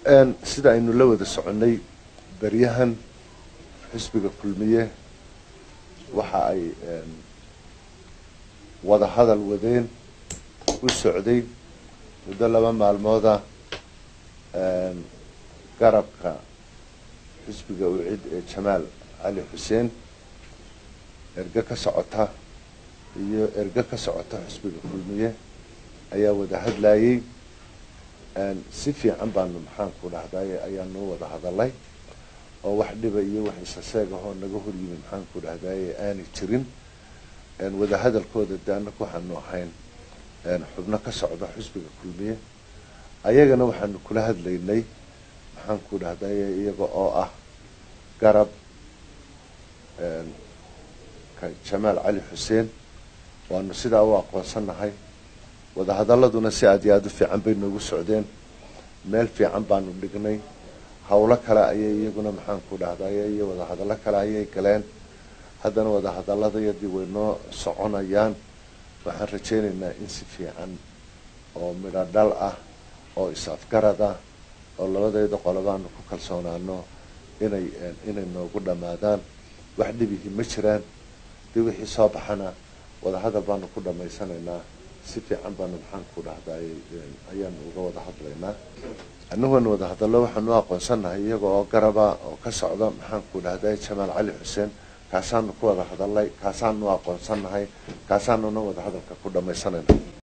sida aynu la wada soconnay beryahan xisbiga kulmiye waxa ay wada hadal wadeen u socday muddo laba maalmooda garabka xisbiga ucid ee jamaal cali xuseen erge ka socota iyo erge ka socota xisbiga kulmiye ayaa wada hadlayey si fiican baanu maxaanku dhahday ayaanu wada hadalay oo wax dhiba iyo wax isaseeg ahoo naga horyimi maxaanku dhahday aanay jirin wada hadalkooda de anaku waxaanu ahayn xubno ka socda xisbiga kulmiye ayagana waxaanu kula hadlaynay maxaanku dhahday iyaga oo ah garab jamaal cali xuseen waanu sidaa u aqoonsanahay wadahadaladuna si aad iyo aada u fiican bay noogu socdeen meel fiican baanu dhignay hawlo kale ayay iyaguna maxaanku dhahday iyo wadahadallo kale ayay galeen haddana wadahadaladayadii way noo soconayaan waxaan rajaynaynaa in si fiican oo midho dhal ah oo is-afgarad ah oo labadayda qolobaanu ku kalsoonaano inay inay noogu dhammaadaan wax dhibihi ma jiraan dii wixii soo baxana wadahadal baanu ku dhammaysanaynaa si fiican baanu maxaanku dhahday ayaanu uga wada hadlaynaa anaguna wada hadallo waxaanu aqoonsanahay iyaga oo garaba oo ka socda maxaanku dhahday jamaal cali xuseen kaasaanu ku wada hadalay kaasaanu aqoonsanahay kaasaanuna wada hadalka ku dhammaysanayna